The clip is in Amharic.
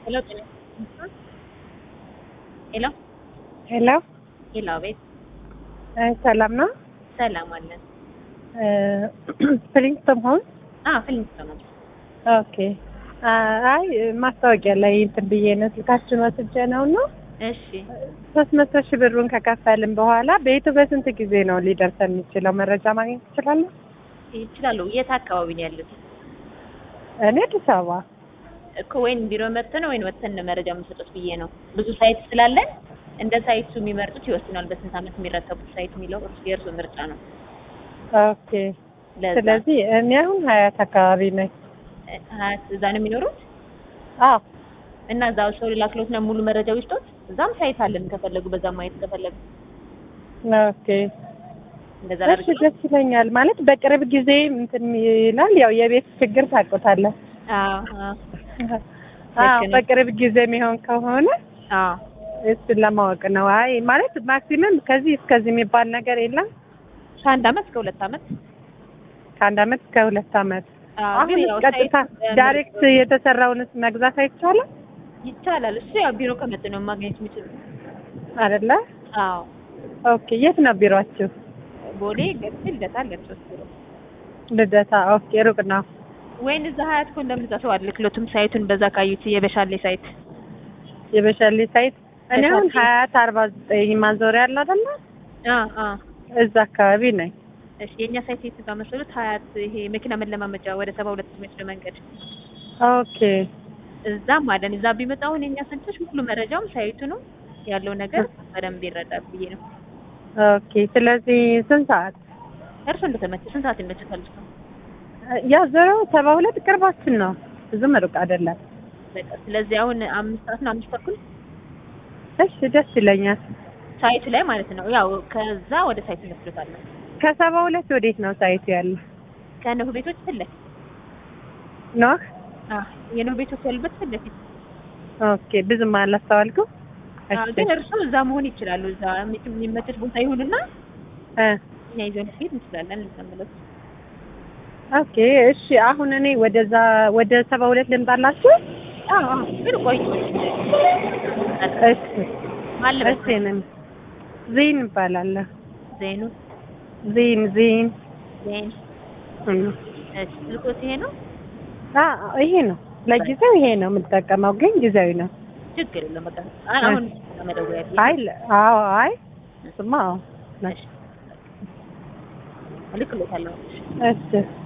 ሄሎ ሄሎ ሄሎ ሄሎ፣ አቤት። ሰላም ነው? ሰላም አለን። ፕሪንስተን ሆን አዎ፣ ፊልም ነው። ኦኬ። አይ ማስታወቂያ ላይ እንትን ብዬ ነው ስልካችን ወስጄ ነው ነው እሺ፣ ሶስት መቶ ሺህ ብሩን ከከፈልን በኋላ ቤቱ በስንት ጊዜ ነው ሊደርሰን የሚችለው? መረጃ ማግኘት ትችላለሁ? ይችላሉ። የት አካባቢ ነው ያሉት? እኔ አዲስ አበባ። እኮ ወይን ቢሮ መጥተን ወይን ወጥተን ነው መረጃ የምንሰጡት ብዬ ነው። ብዙ ሳይት ስላለን እንደ ሳይቱ የሚመርጡት ይወስናል። በስንት ዓመት የሚረከቡት ሳይት የሚለው እርሱ የእርሱ ምርጫ ነው። ኦኬ። ለዛ ስለዚህ እኔ አሁን ሀያት አካባቢ ነኝ። ሀያት እዛ ነው የሚኖሩት አዎ እና እዛው ሰው ላክሎት ነው ሙሉ መረጃው ይስጡት። እዛም ሳይት አለን ከፈለጉ በዛ ማየት ከፈለጉ ኦኬ። እንደዛ እሺ ላድርግ። ደስ ይለኛል። ማለት በቅርብ ጊዜ እንትን ይላል። ያው የቤት ችግር ታውቁታለህ። አዎ አዎ አዎ ልክ ነህ። በቅርብ ጊዜ የሚሆን ከሆነ አዎ እሱን ለማወቅ ነው። አይ ማለት ማክሲመም ከዚህ እስከዚህ የሚባል ነገር የለም። ከአንድ አመት እስከ ሁለት አመት ከአንድ አመት እስከ ሁለት አመት። አዎ፣ አሁን ግን ያው ቀጥታ ሳይት ዳይሬክት የተሰራውንስ መግዛት አይቻልም ይቻላል። እሱ ያው ቢሮ ከመጡ ነው ማግኘት የሚችሉት። አይደለ? አዎ ኦኬ። የት ነው ቢሮአችሁ? ቦሌ ገርጂ ልደታ አለን ሶስት ቢሮ ልደታ። ኦኬ። ሩቅ ነው። ወይን እዛ ሀያት እኮ እንደምዛ ሰው አልክሎትም ሳይቱን በዛ ካዩት የበሻሌ ሳይት የበሻሌ ሳይት እኔ አሁን በሻሌ። ሀያት አርባ ዘጠኝ ማዞሪያ አለ አይደለ? አ አ እዛ አካባቢ ነኝ። እሺ የኛ ሳይት የት ጋር መሰሉት? ሀያት ይሄ መኪና መለማመጃ ወደ ሰባ ሁለት የሚወስድ መንገድ ኦኬ። እዛም አለን። እዛ ቢመጣ አሁን የኛ ሰንቶች ሙሉ መረጃውም ሳይቱ ነው ያለው ነገር በደንብ ይረዳል ብዬ ነው። ኦኬ። ስለዚህ ስንት ሰዓት? እርሱ እንደተመቸ ስንት ሰዓት ይመችታል? እሱ ያው ዞሮ ሰባ ሁለት ቅርባችን ነው፣ ብዙም ሩቅ አይደለም። በቃ ስለዚህ አሁን አምስት ሰዓት ነው አምስት ተኩል እሺ ደስ ይለኛል። ሳይቱ ላይ ማለት ነው። ያው ከዛ ወደ ሳይቱ እንወስዶታለን። ከሰባ ሁለት ወዴት ነው ሳይቱ ያለ? ከነሁ ቤቶች ፊት ለፊት ኖህ አ የነሁ ቤቶች ያሉበት ፊት ለፊት ኦኬ። ብዙም አላስተዋልኩም። አ እሺ ግን እርሱ እዛ መሆን ይችላሉ። እዛ የሚመችት ቦታ ይሁንና እ እኛ ይዘን ሄድ እንችላለን። ልንቀምለው ኦኬ እሺ። አሁን እኔ ወደዛ ወደ ሰባ ሁለት ልምጣላችሁ? አዎ አዎ። ግን ቆይ እሺ ማለበት እሺ። እኔም ዜን እባላለሁ። ዜኑ ዜን ዜን ዜን እም። እሺ ስልኮት ይሄ ነው። አ ይሄ ነው ለጊዜው ይሄ ነው የምጠቀመው፣ ግን ጊዜያዊ ነው። ችግር የለም በቃ አ- አሁን መደወያ አይ ለ- አዎ አይ እሱማ አዎ እሺ እልክሎታለሁ። እሺ